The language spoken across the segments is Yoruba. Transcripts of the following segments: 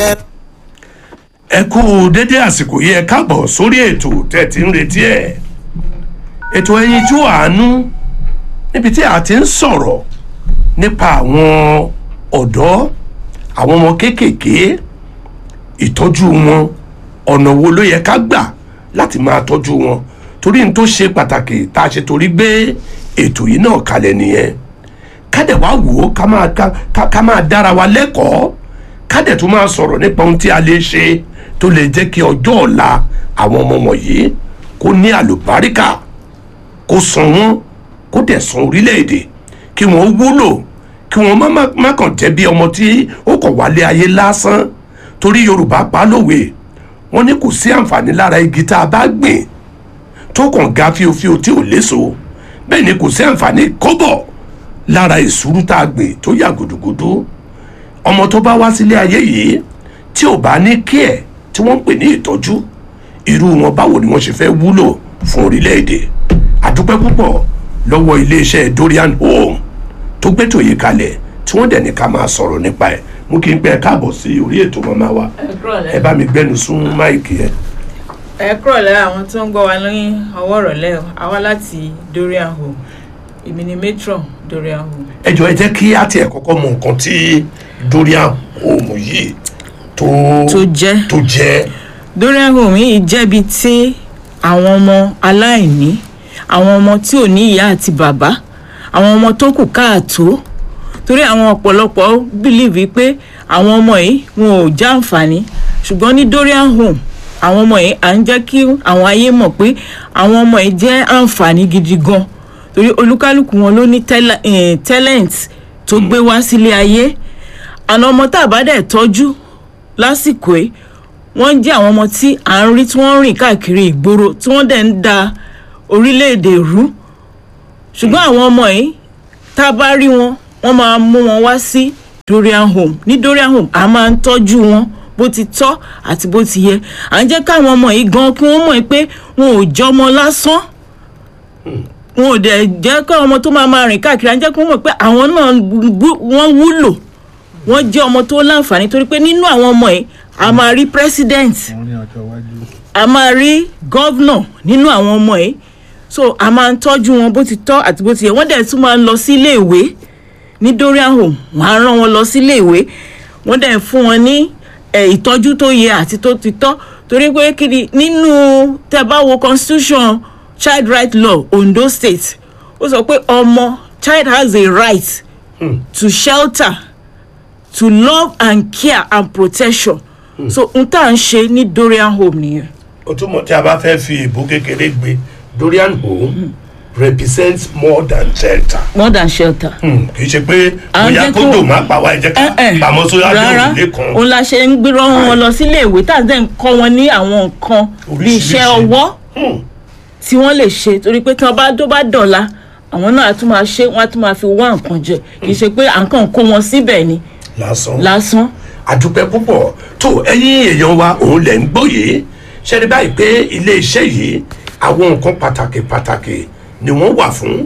kẹ́. ẹ kú dédé àsìkò yìí ẹ káàbọ̀ sórí ètò tẹ́ ti ń retí ẹ̀ ètò ẹyinjú àánú níbi tí a ti ń sọ̀rọ̀ nípa àwọn ọ̀dọ́ àwọn ọmọ kéékèèké ìtọ́jú wọn ọ̀nà wo ló yẹ ká gbà láti máa tọ́jú wọn torí n tó ṣe pàtàkì tá a ṣe torí gbé ètò yìí náà kalẹ̀ nìyẹn ká dẹ̀ wá wò ó ká máa ká- ká- ká máa dára wa lẹ́kọ̀ọ́ ká dẹ̀ tún máa sọ̀rọ̀ nípa ohun tí a lè ṣe tó lè jẹ́ kí ọjọ́ ọ̀la àwọn ọmọ wọ̀nyí kó ní àlùbáríkà kó san wọ́n kó dẹ̀ san orílẹ̀-èdè kí wọ́n wúlò kí wọ́n má- má má kàn jẹ́ bí ọmọ tí ó kàn wálé ayé lásán torí yorùbá pa á lówe wọ́n ní kò sí àǹfààní lára igi tá a bá gbìn tó kàn ga fíofío tí ò léso bẹ́ẹ̀ ni kò sí àǹfààní kọ́bọ̀ lára ìṣúrú tá a gbìn tó yà gùdùgùdù ọmọ tó bá wá sílé ayé yìí tí ò bá ní kí ẹ̀ tí wọ́n ń pè ní ìtọ́jú irú wọn báwo ni wọ́n ṣe fẹ́ wúlò fún orílẹ̀-èdè àdúpẹ́ púpọ̀ lọ́wọ́ iléeṣẹ́ dorian home tó gbẹ́tò yìí kalẹ̀ tí wọ́n dẹ̀ ní ká máa sọ̀rọ̀ nípa ẹ̀ mú kí n pẹ́ káàbọ̀ sí orí ètò màmá wa ẹ bá mi gbẹ́nu sún máìkì ẹ̀. ẹ kúrò lẹ́yìn àwọn tó ń gbọ́ wa ní ọwọ́ ìrọ̀lẹ́ o àwa láti dorian home èmi ni matron dorian home. ẹ jọ ẹ jẹ́ kí á tiẹ̀ kọ́kọ́ mọ nǹkan tí dorian home yìí tó tó jẹ́ tó jẹ́ dorian home yìí jẹ́bi tí àwọn ọmọ aláìní àwọn ọmọ tí ò ní ìyá àti bàbá àwọn ọmọ tó kù káàtó torí àwọn ọ̀pọ̀lọpọ̀ bìlíìfì pé àwọn ọmọ yìí wọn ò já àǹfààní ṣùgbọ́n ní dorian home àwọn ọmọ yìí à ń jẹ́ kí àwọn ayé mọ̀ pé àwọn ọmọ yìí jẹ́ àǹfààní gidi gan torí olúkálùkù wọn ló ní tẹ́lẹ̀- eh, talent tó gbé wá sílé ayé àna ọmọ tá a bá dẹ̀ tọ́jú lásìkò yìí wọ́n jẹ́ àwọn ọmọ tí à ń rí tí wọ́n ń rìn káàkiri ìgboro tí wọ́n dẹ̀ ń da orílẹ̀-èdè rú ṣùgbọ́n àwọn ọmọ yìí tá a bá rí wọn wọ́n máa mú wọn wá sí dorian home ní dorian home a máa ń tọ́jú wọn bó ti tọ́ àti bó ti yẹ à ń jẹ́ káwọn ọmọ yìí gan kí wọ́n mọ̀ pé wọn ò jọmọ lásán wọn ò dẹ̀ jẹ́ káwọn ọmọ tó máa máa rìn káàkiri à ń jẹ́ kí wọ́n mọ̀ pé àwọn náà wú- wọ́n wúlò wọ́n jẹ́ ọmọ tó láǹfààní torí pé nínú àwọn ọmọ yìí a máa rí president a máa rí gọ́vnọ̀ nínú àwọn ọmọ yìí so a máa ń tọ́jú wọn bó ti tọ́ àti bó ti yẹ wọ́n dẹ̀ tún máa ń lọ sí iléèwé ní dorian home wọ́n á rán wọn lọ sí iléèwé wọ́n dẹ̀ fún wọn ní eh, ìtọ́jú tó yẹ àti tó ti tọ́ torí pé kiri nínú tẹ́ bá wo constitution child right law ondo state ó sọ pé ọmọ child has a right to shelter to love and care and protection so n tá à ń ṣe ní dorian home nìyẹn. o túmọ̀ tí a bá fẹ́ fi ìbò kékeré gbé dorian home represents more than shelter. more than shelter. Hmm, kì í ṣe pé À ń bóyá jẹ́ kó kó- dò má pa wá ẹ jẹ́ ká pamọ́ sórí abẹ́ rárá òrùlé kan. òun la ṣe ń gbérọ́ wọn lọ sílé ìwé tá à ń dẹ̀ ń kọ́ wọn ní àwọn nǹkan bíi iṣẹ́ Oríṣiríṣi. ọwọ́ Hmm, tí wọ́n lè ṣe torí pé tí wọ́n bá tó bá dọ̀la àwọn náà á tún máa ṣe wọ́n á tún máa fi wá nǹkan jẹ kì í ṣe pé à ń kàn kó wọn síbẹ̀ ni lásán. lásán. àdúpẹ́ púpọ̀ tó ẹ̀yin èèyàn wa òun lẹ̀ ń gbọ́ yìí ṣẹ́ni báyìí pé ilé iṣẹ́ yìí àwọn nǹkan pàtàkì pàtàkì ni wọ́n wà fún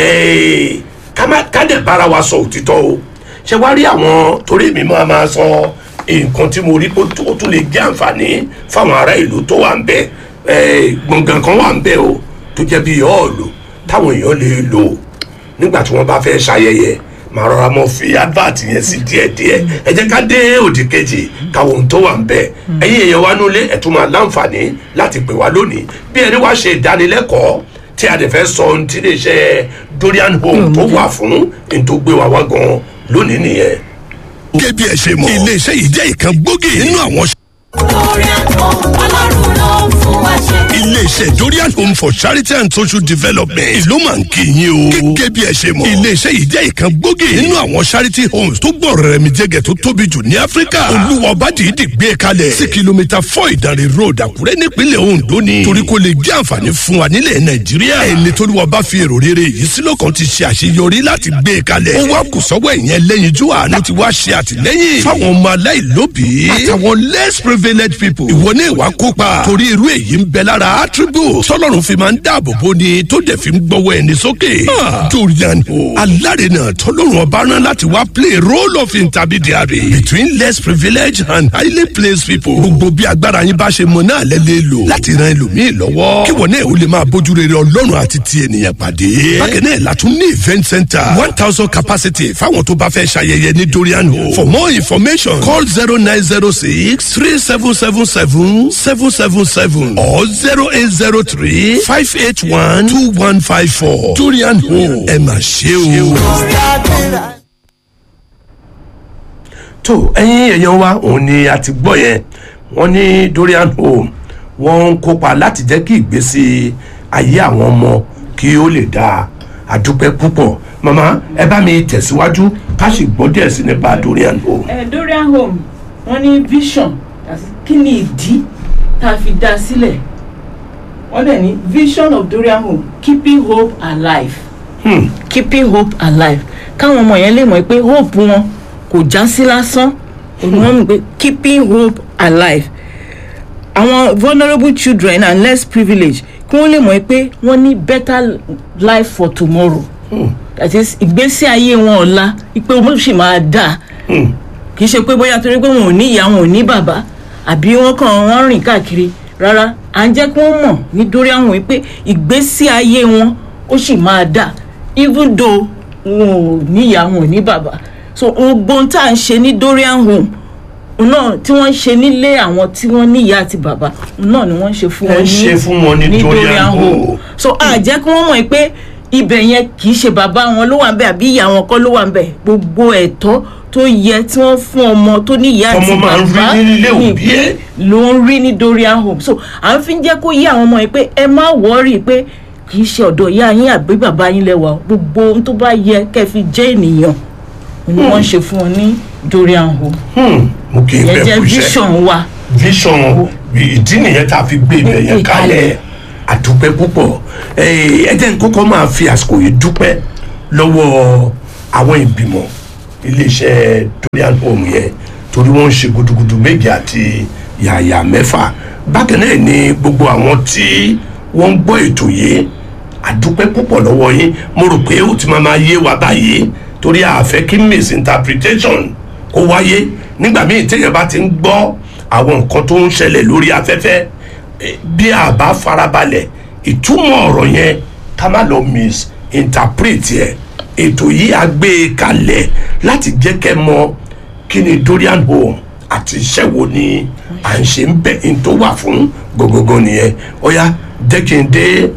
ẹ̀ẹ́, ká má- ká dẹ̀ bára wa sọ òtítọ́ o ṣe wá rí àwọn torí mi máa máa sọ nǹkan tí mo rí pé ó tún lè jẹ́ àǹfààní fáwọn ará ìlú tó wà ń bẹ̀ ẹ̀ẹ́, gbọ̀ngàn kan wà ń bẹ̀ o tó jẹ́ bí ọ̀ọ́lù táwọn èèyàn lè lò nígbà tí wọ́n bá fẹ́ ṣayẹyẹ màá rọra mọ fi advert yẹn sí díẹ̀díẹ̀ ẹ jẹ́ ká dé òdì kejì káwọn ohun tó wà ń bẹ̀ ẹ̀yin èèyàn wa nulẹ̀ ẹ̀ tún máa láǹfààní láti pè wá lónìí bí ẹni wá ṣe ìdánilẹ́kọ̀ọ́ tí a dẹ̀ fẹ́ sọ ohun tí lè ṣe dorian home tó wà fún ní tó gbé wa wá gan lónìí nìyẹn. gẹ́gẹ́ bí ẹ ṣe mọ̀ iléeṣẹ́ yìí jẹ́ ìkan gbòógì nínú àwọn Dorian Home ọlọ́run ló ń fún wa ṣe. iléeṣẹ́ dorian home for charity and social development ìlú máa ń kí yín o. gẹ́gẹ́ bí ẹ ṣe mọ̀ iléeṣẹ́ yìí jẹ́ ìkan gbòógì nínú àwọn charity homes tó gbọ́ rẹ̀mí jẹ́gẹ̀ tó tóbi jù ní áfíríkà. olúwa ọba dìídì gbé kalẹ̀ sí kìlómítà four ìdánrẹ́ road àkúrẹ́ nípínlẹ̀ ondo ni. torí kò lè jẹ́ àǹfààní fún wa nílẹ̀ nàìjíríà. ẹni tó lùwà bá fi èrò rere yìí sílò kan ti ṣe àṣeyọrí láti gbé kalẹ̀. ó wá kù sọ́wọ́ ìyẹn lẹ́yinjú àánú ti wá ṣe àtìlẹ́yìn fáwọn ọmọ aláìlóbìí àtàwọn less privileged people ìwọ ní ìwà kópa torí irú èyí ń bẹ lára attribute tọ́lọ́run fi máa ń dáàbò bò ni tó dẹ̀ fi ń gbọ́wọ́ ẹni sókè. dorian o alárinà tọ́lọ́run ọba rán láti wá play role of intermediary between less privileged and highly placed people. gbogbo bí agbára yín bá ṣe mọ náà lẹ́lẹ́ lò láti ran ẹlòmíì lọ́wọ́ kí wọ́n náà ó lè máa bójú rere ọlọ́run àti ti ènìyàn pàdé. bákan náà la tún ní event center one thousand capacity fáwọn tó bá fẹ́ ṣayẹyẹ ní dorian o. for more information call zero nine zero six three seven seven seven seven seven seven or zero eight zero three five eight one two one five four dorian o ẹ mà ṣe o. tó ẹyin èèyàn wa òun ni a ti gbọ́ yẹn wọ́n ní dorian home wọ́n ń kópa láti jẹ́ kí ìgbésí ayé àwọn ọmọ kí ó lè dáa àdúpẹ́ púpọ̀ màmá ẹ bá mi tẹ̀síwájú ká sì gbọ́ díẹ̀ sí nípa dorian home. ẹ dorian home wọn ní vision àti kí ni ìdí tá a fi dá a sílẹ̀ wọ́n dẹ̀ ní vision of dorian home keeping hope alive Hmm. keeping hope alive káwọn ọmọ yẹn lè mọ̀ pé hope wọn kò já sí lásán òun wọn mọ̀ pé keeping hope alive àwọn vulnerable children and less privileged kí wọ́n lè mọ̀ pé wọ́n ní better life for tomorrow that is ìgbésí ayé wọn ọ̀la pé wọ́n sì máa dáa kì í ṣe pé bóyá torí pé wọn ò ní ìyá wọn ò ní bàbá àbí wọn kàn wọn rìn káàkiri rárá à ń jẹ́ kí wọ́n mọ̀ nítorí àwọn wípé ìgbésí ayé wọn ó sì máa dáa even though wọn ò ní ìyá wọn ò ní bàbá so gbogbo ohun tá à ń ṣe ní dorian home òun náà tí wọ́n ń ṣe nílé àwọn tí wọ́n ní ìyá àti bàbá òun náà ni wọ́n ń ṣe fún Ẹ wọn ń ṣe fún wọn ní Dorian Home. so a jẹ́ kí wọ́n mọ̀ pé ibẹ̀ yẹn kì í ṣe bàbá wọn ló wà ń bẹ̀ àbí ìyá wọn kọ́ ló wà ń bẹ̀ gbogbo ẹ̀tọ́ tó yẹ tí wọ́n fún ọmọ tó ní ìyá àti Ọmọ máa ń rí bàbá nílé ní òbí ìpín ẹ̀. ló ń rí ní dorian home so à ń fi jẹ́ kó yé àwọn ọmọ yẹn pé ẹ má wọ́ọ̀rì pé kì í ṣe ọ̀dọ̀ ìyá yín àbí bàbá yín lẹ́wà o. gbogbo ohun tó bá yẹ kẹ́ fi jẹ́ ènìyàn ni wọ́n ń ṣe fún wọn ní dorian home Hmm. mo kì í yẹn bẹ jẹ́ kú iṣẹ́ vision wa vision ìdí nìyẹn tá a fi gbé ibẹ̀ yẹn Ìkàlẹ̀. kalẹ̀ àdúpẹ́ púpọ̀ Eh, ẹ jẹ́ n kọ́kọ́ máa fi àsìkò yìí dúpẹ́ lọ́wọ́ àwọn ìgbìmọ̀ iléeṣẹ́ dorian home yẹn torí wọ́n ń ṣe gudugudu méje àti yàyà mẹ́fà bákan náà ni gbogbo àwọn tí wọ́n ń gbọ́ ètò yìí àdúpẹ́ púpọ̀ lọ́wọ́ yín mo rò pé ó ti máa máa yé wa báyìí torí àfẹ́ kí misinterpretation kó wáyé nígbà míì téèyàn bá ti ń gbọ́ àwọn nǹkan tó ń ṣẹlẹ̀ lórí afẹ́fẹ́ eh, bí a bá farabalẹ̀ ìtumọ̀ ọ̀rọ̀ yẹn ká má lọ misinterpret ẹ̀ ètò yìí á gbé e kalẹ̀ láti jẹ́ kẹ́ mọ kí ni dorian home àti iṣẹ́ wo ni à ń ṣe ń bẹ̀ ń tó wà fún gbogbogbò nìyẹn ó yá jẹ́ kí n dé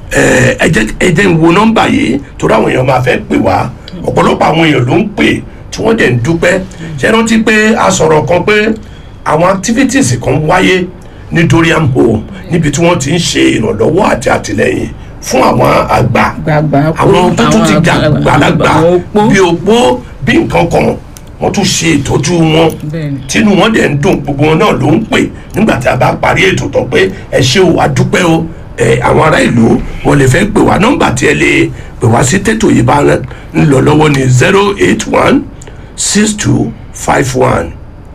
ẹ ẹ jẹ́ ẹ jẹ́ n wo nọ́mbà yìí torí àwọn èèyàn máa fẹ́ pè wá ọ̀pọ̀lọpọ̀ àwọn èèyàn ló ń pè tí wọ́n dẹ̀ ń dúpẹ́ ṣe rántí pé a sọ̀rọ̀ kan pé àwọn activities kan wáyé ní dorian home níbi tí wọ́n ti ń ṣe ìrànlọ́wọ́ àti àtìlẹ́yìn fún àwọn àgbà gbàgbà àwọn tó tún ti jà gbàlagbà àwọn opó. bí opó bí nǹkan kan wọ́n tún ṣe ìtọ́jú wọn Bẹ́ẹ̀ni. tínú wọn dẹ̀ ń dùn gbogbo wọn náà ló ń pè nígbà tí a bá parí ètò tán pé ẹ ṣé o a dúpẹ́ o ẹ àwọn ará ìlú wọn lè fẹ́ pè wá nọ́mbà tí ẹ lè pè wá sí tètò yìí bá ń lọ lọ́wọ́ ní zero eight one six two five one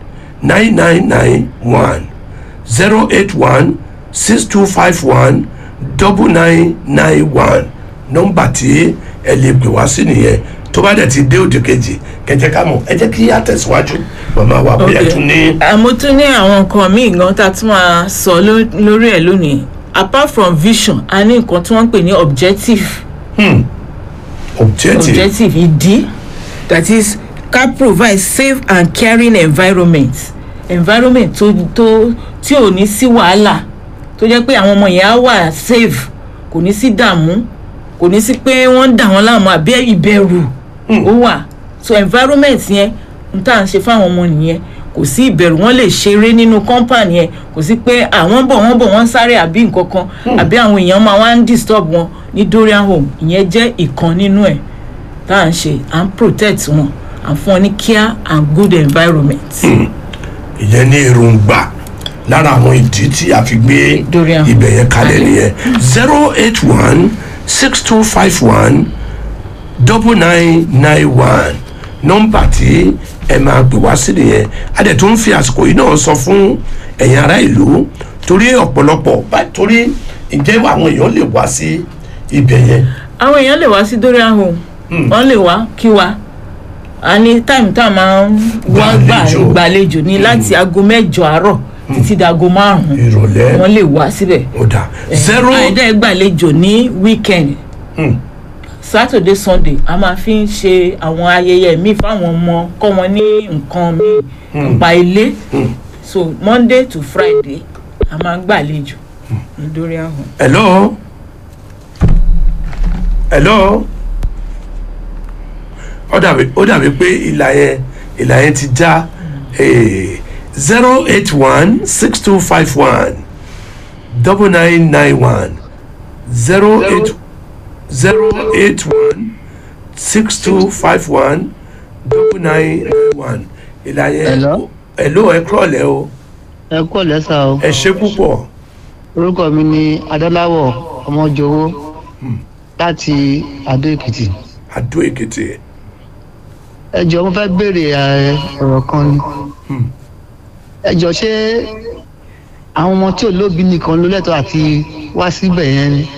nine nine nine one zero eight one six two five one double nine nine one nọ́mbà tí ẹ lè pè wá sí nìyẹn tó bá dẹ̀ ti dé òde kejì kẹjẹ ká mọ̀ ẹ jẹ́ kí á tẹ̀síwájú màmá wa bí ẹ tún ní. àmọ́ tún ní àwọn nǹkan míì gan tá a tún máa sọ ló- lórí ẹ̀ lónìí apart from vision a ní nǹkan tí wọ́n ń pè ní objective Hmm. objective objective ìdí that is ká provide safe and caring environment environment tó tó tí ò ní sí wàhálà tó jẹ́ pé àwọn ọmọ yẹn á wà safe kò ní sí dààmú kò ní sí pé wọ́n ń dà wọ́n láàmú àbí ìbẹ̀rù ó wà so environment yẹn n tá à ń ṣe fáwọn ọmọ nìyẹn kò sí ìbẹ̀rù wọ́n lè ṣeré nínú company yẹn kò sí pé àwọn bọ̀ wọ́n bọ̀ wọ́n sáré àbí nǹkan kan àbí àwọn èèyàn máa wá ń disturb wọn ní dorian home ìyẹn jẹ́ ìkan nínú ẹ̀ tá à ń ṣe à ń protect wọn à ń fún wọn ní care and good environment. ìyẹn ní èròǹgbà lára àwọn ìdí tí a fi gbé Dorian. ibẹ̀ yẹn kalẹ̀ nìyẹn zero eight one six two five one double nine nine one nọ́mbà tí ẹ máa pè wá sí nìyẹn a dẹ̀ tún fi àsìkò yìí náà sọ fún ẹ̀yin ará ìlú torí ọ̀pọ̀lọpọ̀ bá torí ǹjẹ́ àwọn èèyàn lè wá sí ibẹ̀ yẹn àwọn èèyàn lè wá sí dorian home wọ́n lè wá kí wa a ní táìmù tá a máa ń wá gbà Gbàlejò. gbàlejò ní láti aago mẹ́jọ àárọ̀ títí dago márùn-ún ìrọ̀lẹ́ wọ́n lè wá síbẹ̀ ó dà zero àìdá gbàlejò ní weekend Hmm. saturday sunday a máa fi ń ṣe àwọn ayẹyẹ míì fáwọn ọmọ kọ́ wọn ní nǹkan míì nípa ilé so monday to friday a máa ń gbàlejò ní dorian home. hello hello ó dàbí ó dàbí pé ìlà yẹn ìlà yẹn ti já zero eight one six two five one double nine nine one zero eight zero eight one six two five one double nine nine one ìlà yẹn Hello? hello ẹ kúrọ̀lẹ́ o ẹ kọ́ lẹ́sà o ẹ ṣe púpọ̀ orúkọ mi ni adọ́láwọ̀ ọmọjọwọ́ láti adó èkìtì Adó Èkìtì ẹ jọ mo fẹ́ béèrè ẹ, ọ̀rọ̀ kan ni ẹ jọ ṣé àwọn ọmọ tí ò lóbi nìkan ló lẹ́tọ̀ọ́ àti wá síbẹ̀ yẹn ni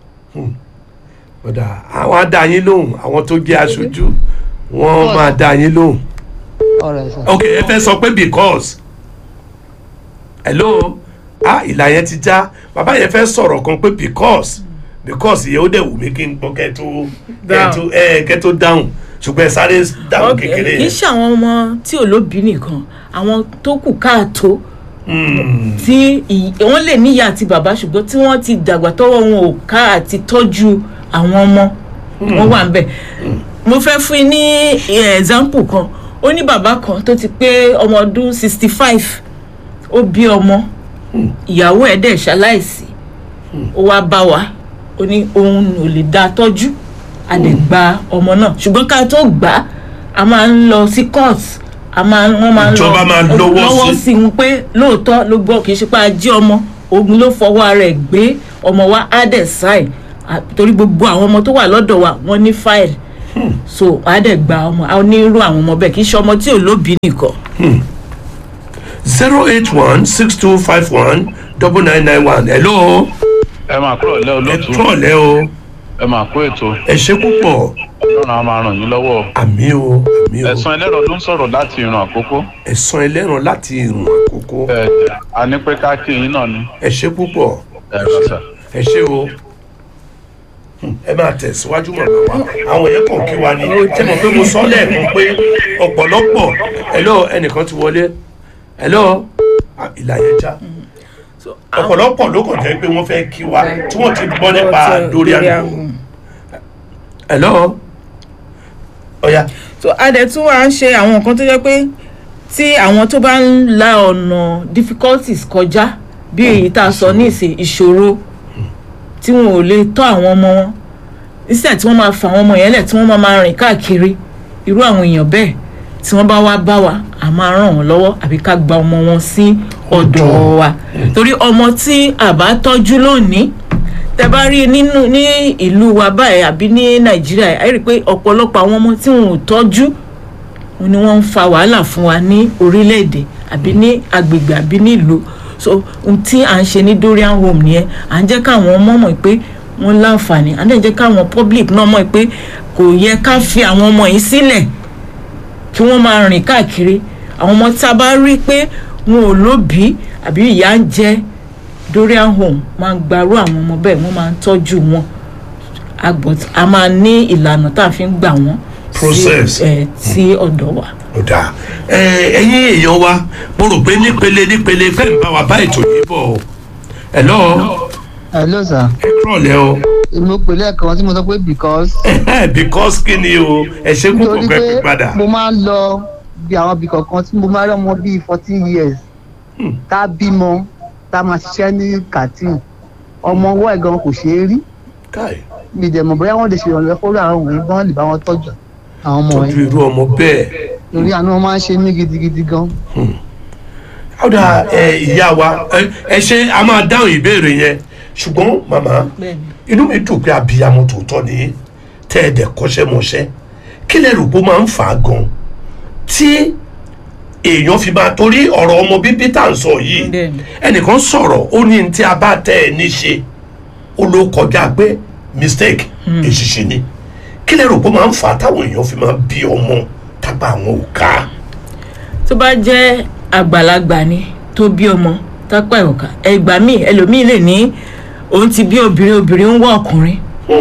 kódà àwọn á dá yín lóhùn àwọn tó jẹ́ aṣojú wọ́n máa dá yín lóhùn. ọ̀rọ̀ ẹ̀ sà. ok ẹ fẹ́ sọ pé because hello ah ìlà yẹn ti já bàbá yẹn fẹ́ sọ̀rọ̀ kan pé because because yẹn ó dẹ̀ wù mí kí n gbọ́ kẹ́ tó kẹ́ tó ẹ kẹ́ tó dáhùn ṣùgbọ́n ẹ sáré dáhùn Ok, kékeré kì í yẹn. ṣe àwọn ọmọ tí ò lóbi nìkan àwọn tó kù káàtó Hmm, tí ì- wọ́n lè níyà àti bàbá ṣùgbọ́n tí wọ́n ti dàgbà tọ́wọ́ wọn ò ká àti tọ́jú àwọn ọmọ wọn wà ń bẹ̀. mo fẹ́ fún yín ní eh, example kan ó ní bàbá kan tó ti pé ọmọ ọdún sixty five ó bí ọmọ ìyàwó ẹ̀ dẹ̀ ṣaláìsí ó wá bá wa ó ní òun ò lè dá a tọ́jú a lè gba ọmọ náà ṣùgbọ́n ká tó gbà á a máa ń lọ sí court a máa ń wọ́n máa ń lọ Ìjọba máa lọ́wọ́ lọ́wọ́ sí. sí i pé lóòótọ́ ló gbọ́ kì í ṣe pé a jí ọmọ ogun ló fọwọ́ ara ẹ̀ gbé ọmọ wa á dẹ̀ sign À, torí gbogbo àwọn ọmọ tó wà lọ́dọ̀ wa wọ́n ní file so á dẹ̀ gba ọmọ a ní irú àwọn ọmọ bẹ́ẹ̀ kì í ṣe ọmọ tí ò lóbi nìkan. zero eight one six two five one double nine nine one hello ẹ máa kúrò lẹ́ ẹ olóòtú kúrọ̀lẹ́ o ẹ máa kó ètò ẹ ṣe púpọ̀ ọlọ́run á máa ràn yín lọ́wọ́ àmì o àmì o ẹ̀sán ẹlẹ́rọ ló ń sọ̀rọ̀ láti ìran àkókò ẹ̀sán ẹlẹ́ran láti ìrùn àkókò ẹ a ní pé ká kí yín náà ni ẹ ṣe púpọ̀ ẹ rọ̀ṣà. ẹ ṣe o Hmm, ẹ máa tẹ̀síwájú mọ̀ náà wá àwọn yẹn kàn kí wa ni ẹ mọ̀ pé mo sọ lẹ́ẹ̀kan pé ọ̀pọ̀lọpọ̀ hello ẹnìkan ti wọlé hello Ah, ìlà yẹn já So, àwọn- ọ̀pọ̀lọpọ̀ ló kàn jẹ́ pé wọ́n fẹ́ kí wa tí wọ́n ti gbọ́ nípa lórí àgbò hello ọ̀ya so a dẹ̀ tún wá ń ṣe àwọn nǹkan tó jẹ́ pé tí àwọn tó bá ń la ọ̀nà difficulties kọjá bí èyí tá a sọ ní ìsìn ìṣòro tí wọn ò lè tọ́ àwọn ọmọ wọn nísìnyí tí wọ́n máa fa àwọn ọmọ yẹn lẹ̀ tí wọ́n máa máa rìn káàkiri irú àwọn èèyàn bẹ́ẹ̀ tí wọ́n bá wá bá wa a máa ràn wọ́n lọ́wọ́ àbí ká gba ọmọ wọn sí ọ̀dọ̀ wa torí ọmọ tí a bá tọ́jú lónìí tẹ bá rí nínú ní ìlú wa báyìí àbí ní nàìjíríà ẹ rí i pé ọ̀pọ̀lọpọ̀ àwọn ọmọ tí wọn ò tọ́jú òun ni wọ́n ń fa wàhálà fún wa ní orílẹ̀-èdè àbí ní agbègbè àbí nílùú so ohun tí à ń ṣe ní dorian home nìyẹn à ń jẹ́ káwọn ọmọ mọ̀ pé wọ́n láǹfààní à ń dẹ̀ jẹ́ káwọn public náà mọ̀ pé kò yẹ ká fi àwọn ọmọ yìí sílẹ̀ kí wọ́n máa rìn káàkiri àwọn ọmọ tá a bá rí pé wọn ò lóbìí àbí ìyá ń jẹ dorian home máa ń gbarú àwọn ọmọ bẹ́ẹ̀ wọ́n máa ń tọ́jú wọn a gbọ́- a máa ní ìlànà tá a fi ń gbà wọ́n sí- Process. eh, sí ọ̀dọ̀ wa. ó dáa ẹ ẹyin èèyàn wa mo rò pé nípele nípele fẹ́ ń bá wa bá ètò yìí bọ̀ o hello hello sir ẹ kúrọ̀lẹ́ o mo pè lẹ́ẹ̀kan tí mo sọ pé because because kí ni o ẹ ṣe púpọ̀ nítorí pẹ́ pé pé padà mo máa ń lọ bí àwọn ibì kọ̀ọ̀kan tí mo máa rí ọmọ bíi fourteen years tá a bímọ tá a máa ṣiṣẹ́ ní kàtín ọmọ ọwọ́ ẹ̀ gan kò ṣeé rí káì mi dẹ̀ mọ̀ bóyá wọ́n lè ṣe ìrànlọ́wọ́ fún àwọn wọ̀nyí bọ́n lè bá wọn tọ́jú àwọn ọmọ tọ́jú wọ̀nyí irú ọmọ bẹ́ẹ̀ lórí àánú wọn máa ń ṣe mí gidigidi gan. ọ̀dà ẹ ìyá wa ẹ ẹ ṣe a máa dáhùn ìbéèrè yẹn ṣùgbọ́n màmá inú mi dùn pé abiyamọ tòótọ́ ni tẹ́ ẹ dẹ̀ kọ́ṣẹ́ mọṣẹ́ kí lẹ rò pé ó máa ń fà á gan tí èèyàn fi máa torí ọ̀rọ̀ ọmọ bíbí tá à ń sọ yìí Bẹ́ẹ̀ni. ẹnìkan sọ̀rọ̀ ó ní ní tí a bá tẹ́ ẹ ní ṣe ó ló kọjá pé mistake èṣìṣì ni kí lè rò pé ó máa ń fà á táwọn èèyàn fi máa bí ọmọ tápá àwọn ò ká tó bá jẹ́ àgbàlagbà ni tó bí ọmọ tápá ẹ̀ ọ̀ka ẹgbà míì ẹlòmíì lè ní òun ti bí obìnrin obìnrin ń wá ọkùnrin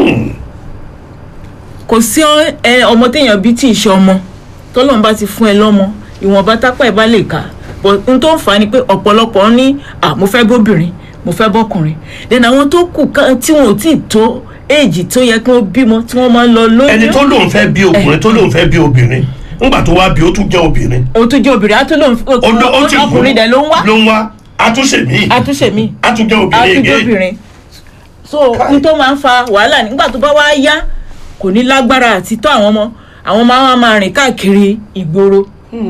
kò sí ọ- ẹ, ọmọ téèyàn bí tí ì ṣe ọmọ tọ́lọ́run bá ti fún ẹ lọ́mọ ìwọ̀nba tápá ẹ̀ bá lè kà but n tó ń fà á ni pé ọ̀pọ̀lọpọ̀ ní à mo fẹ́ bóbìnrin mo fẹ́ bọ́kùnrin then àwọn tó kù kan tí wọn ò tí ì tó éèjì tó yẹ kí wọ́n bímọ tí wọ́n máa ń lọ lóyún ẹni tó lóun fẹ́ bí ọkùnrin tó lóun fẹ́ bí obìnrin ńgbà tó wá bí ó tún jẹ́ obìnrin o tún jẹ́ obìnrin á tún lóun ó ló- ó ti wù ú, ọkùnrin dẹ̀ ló ń wá ló ń wá àtúnṣe míì àtúnṣe míì àtúnjẹ́ obìnrin again àtúndóbìnrin so Kai. n tó máa ń fa wàhálà nígbà tó bá wá yá kò ní lágbára àti tọ́ àwọn ọmọ àwọn máa wá máa rìn káàkiri ìgboro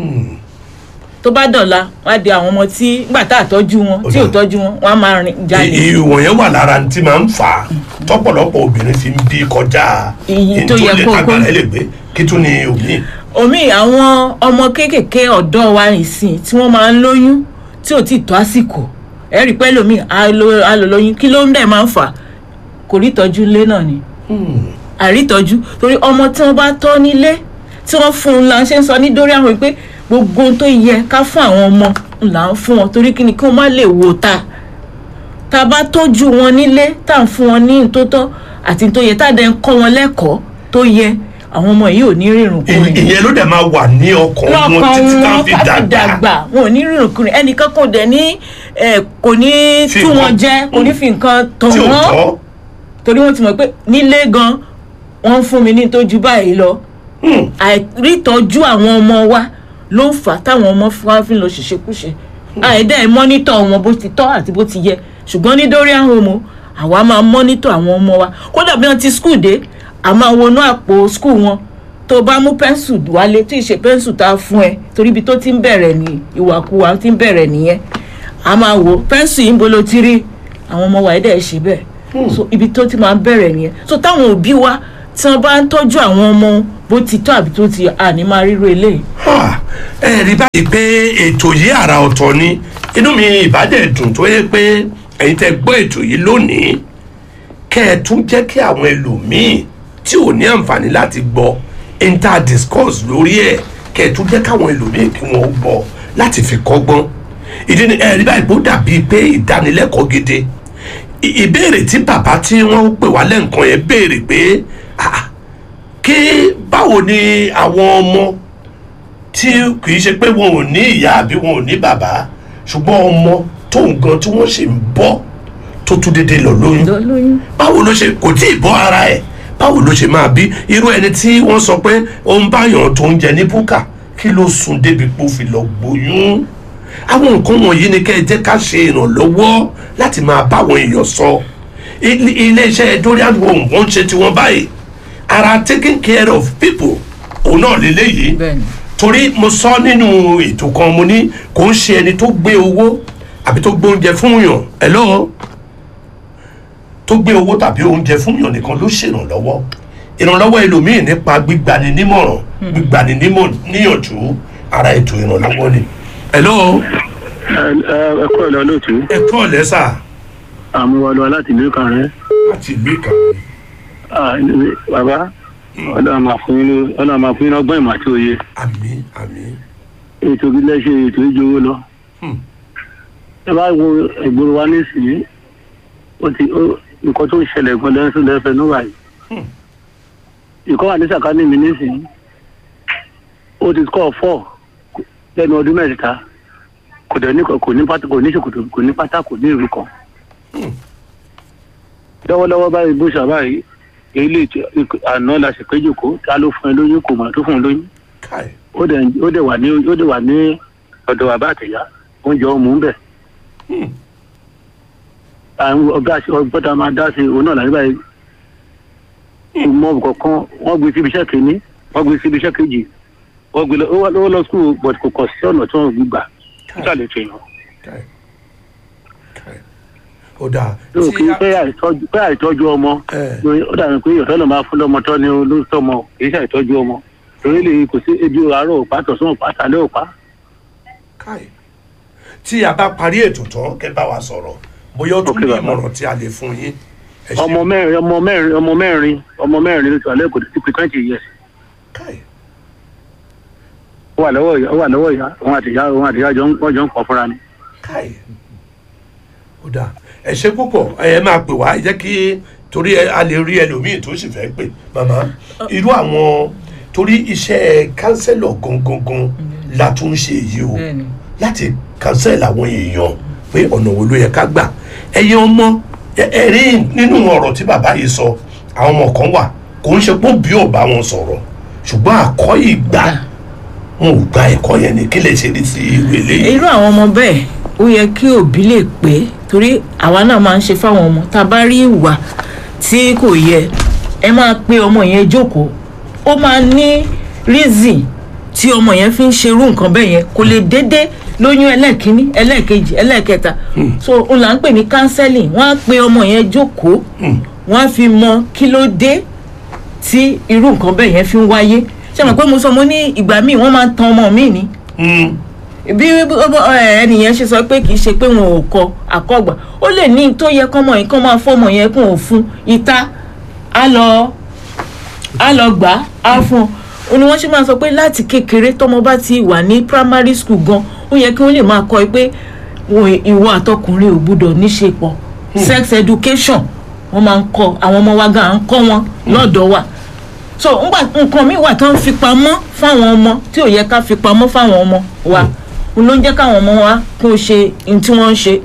tó bá dọ̀la wá di àwọn ọmọ tí nígbà tá a tọ́jú wọn tí ò tọ́jú wọn wọ́n á máa rìn jalè ìwọ̀n yẹn wà lára tí máa ń fà á tọ́pọ̀lọpọ̀ obìnrin fi ń bí kọjá Iyì tó yẹ nítorí kó- agbára ẹ lè gbé kí tún ni omi omi àwọn ọmọ kéékèèké ọ̀dọ́ wa nìsín tí wọ́n máa ń lóyún tí ò tí ì tó àsìkò ẹ rí i pé lómi á lo- á lò lóyún kí ló ń dẹ̀ máa ń fà kò rí ìtọ́jú ilé náà ni àrítọ́jú torí ọmọ tí wọ́n bá tọ́ nílé tí wọ́n fún un la ṣe ń sọ ní dórí àwọn pé gbogbo ohun tó yẹ ká fún àwọn ọmọ là ń fún wọn torí kí ni kí wọ́n má lè wò ta tá a bá tọ́jú wọn nílé tá à ń fún wọn ní ntótọ́ àti tó yẹ tá a dẹ̀ ń kọ́ wọn lẹ́kọ̀ọ́ tó yẹ àwọn ọmọ yìí ò ní rírun kúrin ìyẹn ló dẹ̀ máa wà ní ọkàn wọn lọ́kàn títí tá wọn fi ká fi dàgbà dàgbà wọn ò ní rírun kúrin ẹnìkan kò dẹ̀ ní ẹ̀, kò ní Fi tú wọn nǹkan- jẹ kò ní fi nǹkan tàn tí ò wọ́n tọ́ torí wọ́n ti mọ̀ pé nílé gan wọ́n ń fún mi ní tó ju báyìí lọ àìrítọ́jú àwọn ọmọ wa ló ń fà á táwọn ọmọ fún wa fi ń lọ ṣèṣekúṣe àìdá ẹ̀ mọ́nítọ̀ wọn bó ti tọ́ àti bó ti yẹ ṣùgbọ́n ní Dorian Home àwa máa mọ́nítọ̀ àwọn ọmọ wa kódà bí wọ́n ti skul dé a máa wọnú àpò skul wọn tó bá mú pẹ́ńsù wálé tí ì ṣe pẹ́ńsù tá a fún ẹ torí ibi tó ti ń bẹ̀rẹ̀ ní ìwàkuwà ti ń bẹ̀rẹ̀ nìyẹn a máa wò pẹ́ńsù yìí ń bolo ti rí àwọn ọmọ wa ẹ̀dẹ̀ ṣe bẹ́ẹ̀ so ibi tó ti máa ń bẹ̀rẹ̀ nìyẹn so táwọn òbí wa tí wọ́n bá ń tọ́jú àwọn ọmọ bó ti tọ́ àbí tó ti àní máa ríro eléyìí. Ah, ẹ rí báyìí pé ètò yìí àrà ọ̀tọ̀ ni inú mi ìbádẹ́ dùn tó yẹ pé ẹ̀yin tẹ́ gbọ́ ètò yìí lónìí kẹ́ ẹ tún jẹ́ kí àwọn ẹlòmíì tí ò ní àǹfààní láti gbọ́ inter discourse lórí ẹ̀ kẹ́ ẹ tún jẹ́ káwọn ẹlòmíì kí wọ́n gbọ́ láti fi kọ́gbọ́n ìdí ni ẹ rí báyìí pé ó dàbí pé ìdánilẹ́kọ̀ọ́ gidi I- ìbéèrè tí bàbá tí wọ́n pè wá lẹ́ǹkan yẹn béèrè pé ah, kí báwo ni àwọn ọmọ tí kì í ṣe pé wọn ò ní ìyá àbí wọn ò ní bàbá ṣùgbọ́n ọmọ tó nǹkan tí wọ́n ṣe ń bọ́ tó tún dédé lọ lóyún lóyún báwo ló ṣe kò tí ì bọ́ ara ẹ̀ báwo ló ṣe máa bí irú ẹni tí wọ́n sọ pé ó ń báyàn tó ń jẹ ní búkà kí ló sùn débi pé ó fi lọ gbóyún àwọn nǹkan wọ̀nyí ni kẹ́ ẹ jẹ́ ká ṣe ìrànlọ́wọ́ láti máa báwọn èèyàn sọ Ilé- iléeṣẹ́ Dorian Home wọ́n ń ṣe tiwọn báyìí ara taking care of people òun náà lélẹ́yìí bẹ́ẹ̀ni torí mo sọ nínú ètò kan mo ní kò ń ṣe ẹni tó gbé owó àbí tó gbé oúnjẹ fún yàn hello tó gbé owó tàbí oúnjẹ fún yàn nìkan ló ṣèrànlọ́wọ́ ìrànlọ́wọ́ ẹlòmíì nípa gbígbani nímọ̀ràn gbígbani nímọ̀- níyànjú ara ètò ìrànlọ́wọ́ ni hello ẹ kọ́ ẹ̀ lọ lóòtú ẹ kọ́ lẹ́sà àmúwọlọ láti ìlú kan rẹ láti ìlú ìkàwé bàbá ọlọ́run máa fún yín ọlọ́run máa fún yín ọgbọ́n ìmọ̀ àti òye àmì àmì ètò ìbílẹ̀ ṣe ètò ìjòwó lọ. Hmm. ẹ bá wo ìgboro wa nísìnyí ó ti ó nǹkan tó ń ṣẹlẹ̀ gan lẹ́sùn lẹ́fẹ̀ẹ́ níwà yìí. Hmm. ìkọ́ wà ní sàkání mi nísìnyí ó ti kọ́ fọ́ lẹ́nu ọdún mẹ́ta kò dẹ̀ ní kò ní pátá kò ní ṣòkòtò kò ní pátá kò ní ìlú kan. lọ́wọ́lọ́wọ́ báyìí bó ṣàbáyìí ilé ìtì- àná la ṣèpéjòkó ta ló fún ẹ lóyún kò mà tó fún ẹ lóyún káì ó dẹ̀ ó dẹ̀ wà ní ó dẹ̀ wà ní ọ̀dọ̀ bàbá àtẹ̀yà oúnjẹ ọmọ ń bẹ̀. Hmm. àwọn ọ̀gá àti ọgbọ́dọ̀ máa dá sí òun náà láti báyìí. kò mọ kankan wọ́n gbé síbi iṣẹ́ kìíní wọ́n gbé síbi iṣẹ́ kejì wọ́n gbé lọ ó wá- ó lọ skul but kò kọ̀ sí ọ̀nà tí wọ́n gbé gbà nígbà lè ṣe yàn. káì káì ó dáa tó kí a- pé àìtọ́jú pé àìtọ́jú ọmọ Eh. lórí- ó dàbí pé ìyọ̀tọ́ ló máa fún lọ́mọ tọ́ ni olóòótọ́ ọmọ kì í ṣàìtọ́jú ọmọ torí lè kò sí ebi àárọ̀ òpá tọ̀sán òpá tàlẹ́ òpá káì tí a bá parí ètò tán kẹ́ bá wa sọ̀rọ̀ bóyá ó tún Ok, ní bàbá. ìmọ̀ràn tí a lè fún yín ẹ ṣé. ọmọ mẹ́rin ọmọ mẹ́rin ọmọ mẹ́rin ọmọ mẹ́rin ló ti wà lẹ́kọ̀ọ́ ti pé twenty years káì ó wà lọ́wọ́ ìyá ó wà lọ́wọ́ ìyá òun àti ìyá òun àti ìyá jọ ń wọ́n jọ ń pọ̀ fúnra ni. káì ó dáa ẹ ṣe púpọ̀ ẹ máa pè wá ẹ jẹ́ kí torí ẹ- a lè rí ẹlòmíì tó sì fẹ́ pè màmá irú àwọn torí iṣẹ́ kánsẹ́lọ̀ gangan la tún ń ṣe yìí o Bẹ́ẹ̀ni. láti kánsẹ́lì àwọn èèyàn pé ọ̀nà wo ló yẹ ká gbà ẹ̀yin ọmọ ẹ- ẹ rí nínú ọ̀rọ̀ tí bàbá yìí sọ àwọn ọmọ kan wà kò ń ṣe pé bí ò bá wọn sọ̀rọ̀ ṣùgbọ́n àkọ́ ìgbà wọn ò gba ẹ̀kọ́ yẹn ni kí lè ṣe ní ti ìwé eléyìí. irú àwọn ọmọ bẹ́ẹ̀ ó yẹ kí òbí lè pé torí àwa náà máa ń ṣe fáwọn ọmọ tá a bá rí ìwà tí kò yẹ ẹ máa pe ọmọ yẹn jókòó ó máa ní reason tí ọmọ yẹn fi ń ṣerú nǹkan bẹ́ẹ̀ yẹn kò lè dédé lóyún ẹlẹ́ẹ̀kínní ẹlẹ́ẹ̀kejì ẹlẹ́ẹ̀kẹta so òun là ń pè ní counseling wọ́n á pe ọmọ yẹn jókòó wọ́n á fi mọ kí ló dé tí irú nǹkan bẹ́ẹ̀ yẹn fi ń wáyé ṣé mo pé mo sọ mo ní ìgbà míì wọ́n máa ń tan ọmọ mi ni Mm. bí ẹnìyẹn ṣe sọ pé kì í ṣe pé wọn ò kọ àkọgbà ó lè ní tó yẹ kọ́mọ yìí kọ́ máa fọ́mọ yẹn kún òfun ìta á lọ á lọ gbà á fún un ó ní wọ́n ṣe máa sọ pé láti kékeré tọ́mọ bá ti wà ní primary school gan ó yẹ kí wọ́n lè máa kọ́ ẹ pé wọn- ìwọ àtọkùnrin ò gbúdọ̀ níṣe pọ̀ sex education wọ́n máa ń kọ́ àwọn ọmọ wa gan à ń kọ́ wọn lọ́dọ̀ wa so ngbà nǹkan mi wà tó ń fi pamọ́ fáwọn ọmọ tí ò yẹ ká fi pamọ́ fáwọn ọmọ wa òun ló ń jẹ́ káwọn ọmọ wa kó ṣe ohun tí wọ́n ń ṣe.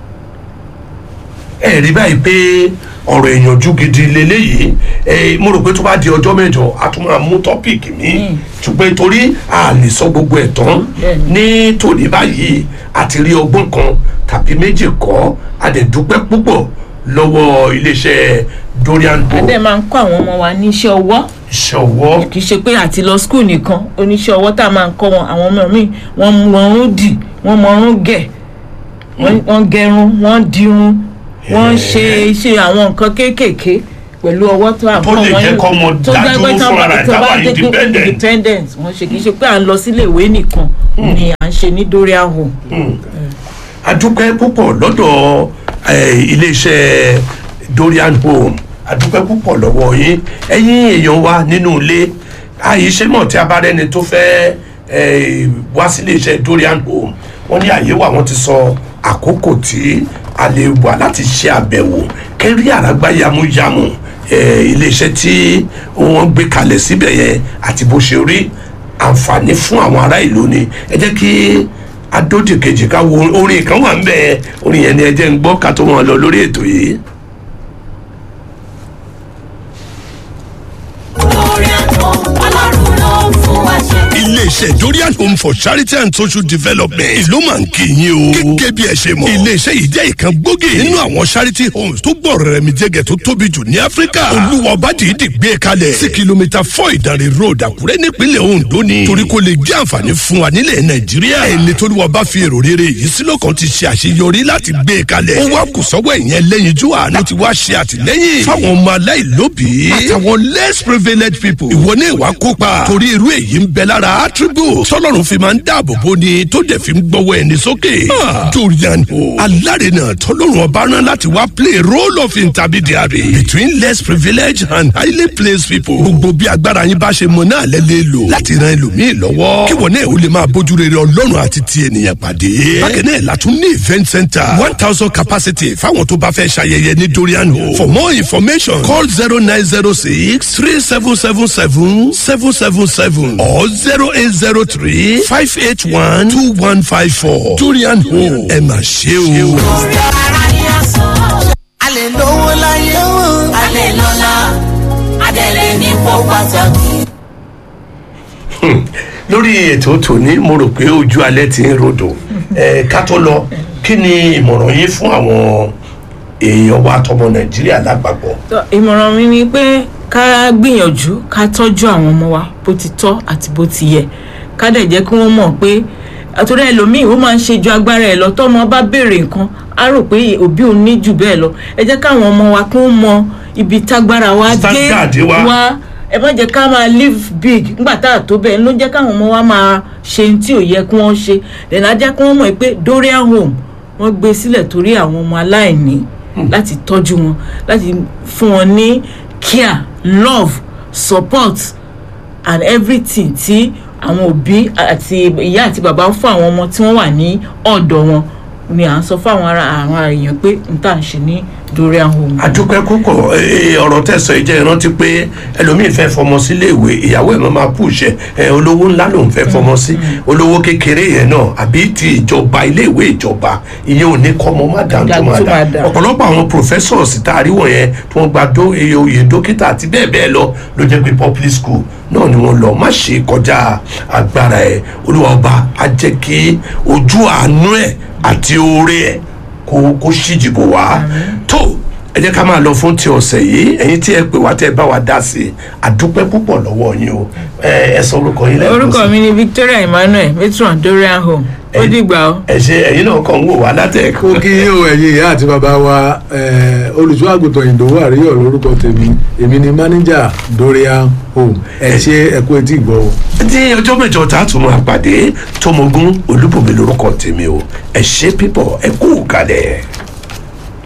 ẹ rí báyìí pé ọ̀rọ̀ ìyànjú gidi leléyìí ẹ mo rò pé tó bá di ọjọ́ mẹ́jọ a tún máa mú tọ́pìkì mi ṣùgbọ́n torí a lè sọ gbogbo ẹ̀ tán ní tòní báyìí àti rí ọgbọ́n kan tàbí méjì kọ́ a dẹ̀ dúpẹ́ púpọ̀ lọ́wọ́ iléeṣẹ́ Dorian Bo adé máa ń kọ́ àwọn ọmọ wa níṣẹ́ ọwọ́ iṣẹ́ ọwọ́ kì í ṣe pé àti lọ skul nìkan oníṣẹ́ ọwọ́ tá a máa ń kọ́ wọn àwọn ọmọ mi wọ́n mọ ọrún dì wọ́n mọ ọrún gẹ̀ wọ́n- wọ́n gẹrun wọ́n dirun wọ́n ṣe ṣe àwọn nǹkan kéékèèké pẹ̀lú ọwọ́ tó à ń Tó kọ́ lè wọn jẹ́ yìí. kọ́mọ tó dá jẹ́ pé dúró tán fúnra bá- rẹ̀, tó ká bá wà jẹ́ pé independent. independent wọ́n ṣe kì í ṣe pé à ń lọ sílé ìwé nìkan ni à ń ṣe ní Dorian Home. a dúpẹ́ púpọ̀ lọ́dọ̀ eh, iléeṣẹ́ Dorian Home a dúpẹ́ púpọ̀ lọ́wọ́ yín ẹ̀yin èèyàn wa nínú ilé àyíṣẹ́ mọ̀ tí a bá rẹ́ni tó fẹ́ eh, wá sí iléeṣẹ́ Dorian Home wọ́n ní àyè wà wọ́n ti sọ àkókò tí a lè wà láti ṣe àbẹ̀wò kẹ́rí àràgbá yamuyamu eh, iléeṣẹ́ tí wọ́n gbé kalẹ̀ síbẹ̀ yẹn àti bó ṣe rí àǹfààní fún àwọn ará ìlú ni ẹ jẹ́ kí adódì kejì ká wo orin kan wà ń bẹ orin yẹn ni ẹ jẹ́ ń gbọ́ ká tó wọn lọ lórí ètò yìí. lórí àtọ̀ ọlọ́run ló ń fún wa ṣe. iléeṣẹ́ dorian home for charity and social development ìlú máa ń kí yín o. gẹ́gẹ́ bí ẹ ṣe mọ̀ iléeṣẹ́ yìí jẹ́ ìkan gbòógì nínú àwọn charity homes tó gbọ́ rẹ̀ mi jẹ́gẹ̀ tó tóbi jù ní áfíríkà. olúwa ọba dìídì gbé kalẹ̀ sí kìlómítà four ìdánrẹ́ road àkúrẹ́ nípínlẹ̀ ondo ni. torí kò lè jẹ́ àǹfààní fún wa nílẹ̀ nàìjíríà. ẹni tó lùwà bá fi èrò rere yìí sí lọ́kàn ti ṣe àṣeyọrí láti gbé kalẹ̀. ó wá kù sọ́wọ́ ìyẹn lẹ́yìn jù àná ti wá ṣe àtìlẹ́yìn fáwọn ọmọ aláìlóbìí àtàwọn less privileged people. ìwọ ní ìwà kópa torí irú èyí ń bẹ lára attribute tọ́lọ́run fi máa ń dáàbò bò ni tó dẹ̀ fi ń gbọ́wọ́ ẹni sókè. Ah, Dorian o alárinà tọ́lọ́run ọba rán láti wá play role of intermediary between less privileged and highly placed people. gbogbo bí agbára yín bá ṣe mọ náà lẹ́lẹ́ lò láti ran ẹlòmíì lọ́wọ́ kí wọ́n náà ó lè máa bójú rere ọlọ́run àti ti ènìyàn pàdé. bákan náà látún ní event center one thousand capacity fáwọn tó bá fẹ́ ṣayẹyẹ ní Dorian o. for more information call zero nine zero six three seven seven seven seven seven seven or zero eight zero three five eight one two one five four Dorian o ẹ mà ṣe o. lórí ara ni a sọ. a lè lówó láyé a lè lọ́la adẹ̀lẹ̀ nípò pàtàkì. lórí ètò tòní mo rò pé ojú alẹ́ ti ń rodò ẹ ká tó lọ kí ni ìmọ̀ràn yín fún àwọn èèyàn wa tọmọ nàìjíríà lápapọ̀. Tọ́, ìmọ̀ràn mi ni pé ká gbìyànjú ká tọ́jú àwọn ọmọ wa bó ti tọ́ àti bó ti yẹ ká dẹ̀ jẹ́ kí wọ́n mọ̀ pé àtúrò ẹlòmíì ó máa ń ṣe ju agbára ẹ̀ lọ tọ́mọ bá béèrè nǹkan á rò pé òbí òun ní jù bẹ́ẹ̀ lọ ẹ jẹ́ káwọn ọmọ wa kí wọ́n mọ ibi tágbára wa dé Standard wa. wa ẹ má jẹ́ ká máa live big nígbà tá a tó bẹ́ẹ̀ ló jẹ́ káwọn ọmọ wa máa ṣe ohun tí ò yẹ kí wọ́n ṣe dẹ̀nà jẹ́ kí wọ́n mọ̀ pé dorian home wọ́n gbé sílẹ̀ torí àwọn ọmọ aláìní láti tọ́jú wọn láti fún wọn ní care love support and everything tí àwọn òbí àti ìyá àti bàbá ń fún àwọn ọmọ tí wọ́n wà ní ọ̀dọ̀ wọn ni à ń sọ fún àwọn ará àwọn èèyàn pé n tà ń ṣe ní dorian home. àdúpẹ́ púpọ̀ ee, ọ̀rọ̀ tẹ̀sán ìjẹ́ ìrántí pé ẹlòmíín fẹ́ fọmọ sílé ìwé ìyàwó ẹ̀ máa máa pùṣẹ̀ ẹ olówó ńlá lòún fẹ́ fọmọ sí olówó kékeré yẹn náà àbí ti ìjọba ilé ìwé ìjọba ìyẹn ò ní kọ́ ọmọ má dá tó máa dá ọ̀pọ̀lọpọ̀ àwọn professors tá a rí wọ̀nyẹn tí wọ́n gba dó iye oyè dókítà àti bẹ́ẹ̀ bẹ́ẹ̀ lọ ló jẹ́ pé public school náà ni wọ́n lọ má ṣe kọjá agbára ẹ̀ olúwa ọba á jẹ́ kí ojú àánú ẹ̀ àti oore ẹ̀ kó kó ṣíjìbò wá tó ẹ jẹ́ ká máa lọ fún ti ọ̀sẹ̀ yìí ẹ̀yin tí ẹ pè wá tẹ́ ẹ bá wa dá sí i àdúpẹ́ púpọ̀ lọ́wọ́ yín o ẹ ẹ sọ orúkọ yín lẹ́ẹ̀kan orúkọ sí. mi ni victoria emmanuel matron dorian home ó dìgbà ó. ẹ ṣe ẹ̀yin náà kàn ń wò wá látẹ̀kọ́. ó kí yín o ẹ̀yin ìyá àti bàbá wa olùṣọ́ àgùntàn ìdòwú àríyọ̀ lórúkọ tèmi èmi ni mánéjà dorian home ẹ ṣe ẹkú etí ìgbọ́ o. ní ọjọ́ mẹ́jọ tá a tún máa pàdé tọmọgún olúbùnmi lórúkọ tèmi o ẹ ṣe pípọ̀ ẹ kú kalẹ̀.